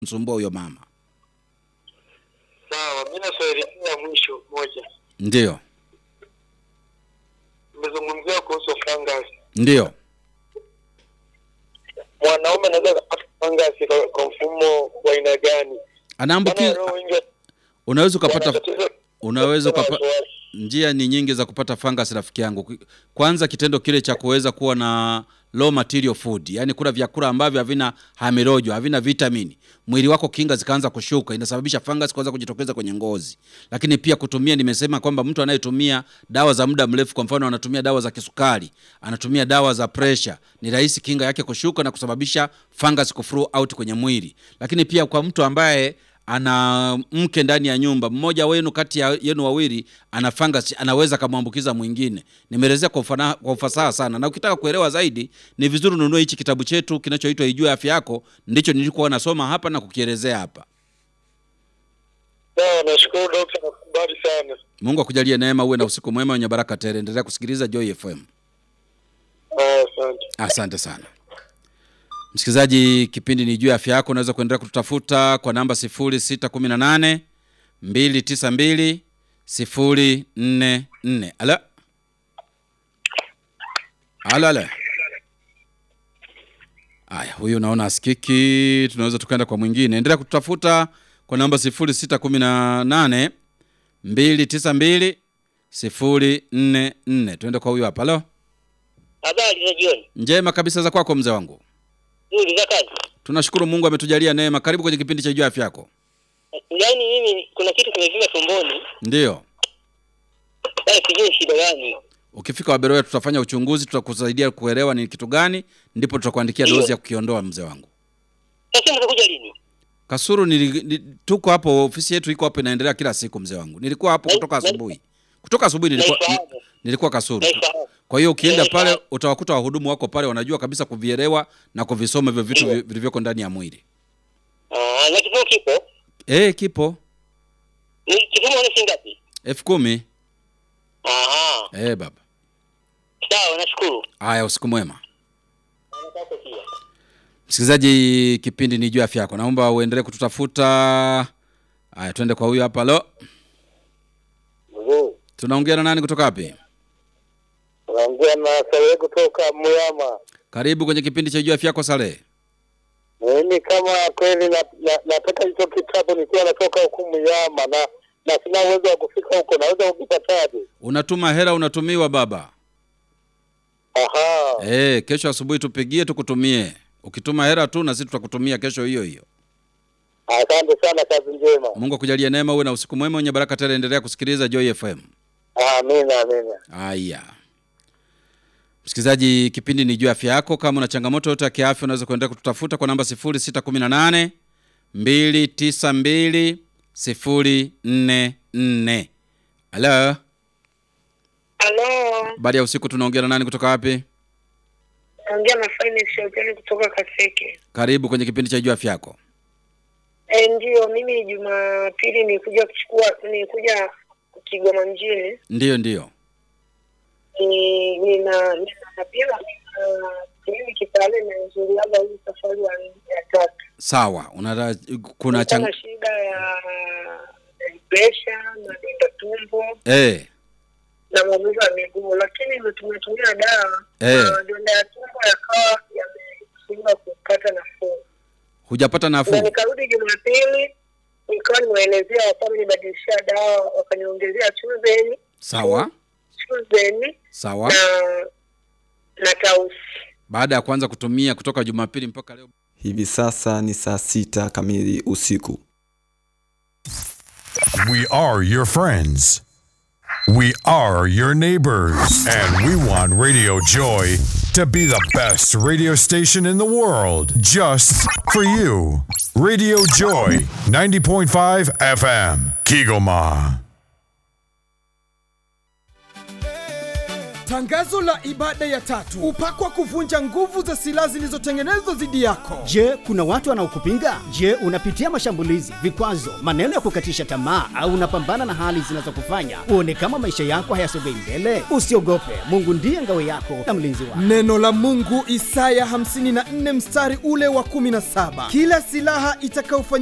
msumbua huyo mama. Sawa, mimi na swali la mwisho moja. Ndio, Nimezungumzia kuhusu fungus. ndio. Mwanaume anaweza kupata fungus kwa, kwa mfumo wa aina gani? Maana Anaambukiza, walio wengi unaweza ukapata, wana tatizo- unaweza ukapa, wasiwasi. njia ni nyingi za kupata fungus rafiki yangu. Kwanza kitendo kile cha kuweza kuwa na low material food, yani kula vyakula ambavyo havina hamirojo, havina vitamini, mwili wako kinga zikaanza kushuka, inasababisha fungus kuanza kujitokeza kwenye ngozi. Lakini pia kutumia, nimesema kwamba mtu anayetumia dawa za muda mrefu, kwa mfano anatumia dawa za kisukari, anatumia dawa za pressure, ni rahisi kinga yake kushuka na kusababisha fungus kuflow out kwenye mwili. Lakini pia kwa mtu ambaye ana mke ndani ya nyumba, mmoja wenu kati ya yenu wawili ana fungus, anaweza akamwambukiza mwingine. Nimeelezea kwa, ufana- kwa ufasaha sana, na ukitaka kuelewa zaidi ni vizuri ununue hichi kitabu chetu kinachoitwa Ijue Afya Yako. Ndicho nilikuwa nasoma hapa na kukielezea hapa. Sawa, nashukuru dokta, nakubali sana. Mungu akujalie neema, uwe na usiku mwema wenye baraka tele. Endelea kusikiliza Joy FM. Ah, Asante. Asante sana msikilizaji, kipindi ni juu ya afya yako. Unaweza kuendelea kututafuta kwa namba 0618 292 044. Alo, alo, alo. Aya, huyu naona asikiki, tunaweza tukaenda kwa mwingine. Endelea kututafuta kwa namba 0618 292 044. Tuende kwa huyu hapa. Alo, Habari za jioni. njema kabisa za kwako mzee wangu. Nzuri za kazi. Tunashukuru Mungu ametujalia neema. Karibu kwenye kipindi cha juu ya afya yako. Yaani mimi kuna kitu kimevimba tumboni. Ndiyo, Sasa sijui shida gani. ukifika Waberoya tutafanya uchunguzi, tutakusaidia kuelewa ni kitu gani, ndipo tutakuandikia Ndiyo. dozi ya kukiondoa mzee wangu. Sasa mtakuja lini? Kasuru nili, ni, tuko hapo, ofisi yetu iko hapo, inaendelea kila siku mzee wangu. Nilikuwa hapo Na- kutoka na- asubuhi, kutoka asubuhi nilikuwa, ni, Naifahamu. nilikuwa Kasuru. Naifahamu. Kwa hiyo ukienda Naifahamu. pale utawakuta wahudumu wako pale, wanajua kabisa kuvielewa na kuvisoma hivyo vitu Ndiyo. vi- vilivyoko ndani ya mwili. Ah, na kipimo kipo. Eh, kipo Ni kipimo ni shilingi ngapi? elfu kumi. Aha. Eh, baba. Sawa, nashukuru. Haya, usiku mwema. Nataka pia. Msikilizaji, kipindi ni juu ya afya yako, naomba uendelee kututafuta. Haya, twende kwa huyu hapa. Lo, Mzuri. tunaongea na nani kutoka wapi? Naongea na Salehe kutoka Muyama. Karibu kwenye kipindi cha juu ya afya yako Salehe. Mimi kama kweli na- na- nataka hicho kitabu nikiwa natoka huku Muyama na na sina uwezo wa kufika huko, naweza kukipataje? Unatuma hela, unatumiwa baba. Aha. Eh, kesho asubuhi tupigie, tukutumie. Ukituma hela tu na sisi tutakutumia kesho hiyo hiyo. Asante sana, kazi njema. Mungu akujalie neema, uwe na usiku mwema wenye baraka tele. Endelea kusikiliza Joy FM. Amina, amina. Haya, msikilizaji, kipindi ni juu ya afya yako. Kama una changamoto yote ya kiafya, unaweza kuendelea kututafuta kwa namba 0618 292 044. Halo, Halo, baada ya usiku, tunaongea na nani kutoka wapi? naongea na Finance Hotel kutoka Kaseke. Karibu kwenye kipindi cha juu ya afya yako. E, ndio mimi Jumapili nilikuja kuchukua nilikuja Kigoma mjini Ndiyo, ndiyo. ni nina nina pia mimi kitale nazuliaga hii safari ya ya tatu. Sawa, una kuna Nilikuwa chang... na shida ya presha na donda tumbo eh, na maumivu ya miguu, lakini tumetumia dawa Eh. na donda ya tumbo yakawa yameshindwa kupata nafuu. hujapata na nafuu. nikarudi Jumapili nikawa nimeelezea wakawa nibadilishia dawa wakaniongezea chuzeni Sawa, chuzeni sawa. na na tausi. Baada ya kuanza kutumia kutoka Jumapili mpaka leo Hivi sasa ni saa sita kamili usiku. We are your friends. We are your neighbors. And we want Radio Joy to be the best radio station in the world just for you. Radio Joy 90.5 FM, Kigoma. Tangazo la ibada ya tatu, upako wa kuvunja nguvu za silaha zilizotengenezwa dhidi yako. Je, kuna watu wanaokupinga? Je, unapitia mashambulizi, vikwazo, maneno ya kukatisha tamaa, au unapambana na hali zinazokufanya uone kama maisha yako hayasogei mbele? Usiogope, Mungu ndiye ngao yako na mlinzi wako. Neno la Mungu Isaya 54 mstari ule wa 17, kila silaha itakayofanya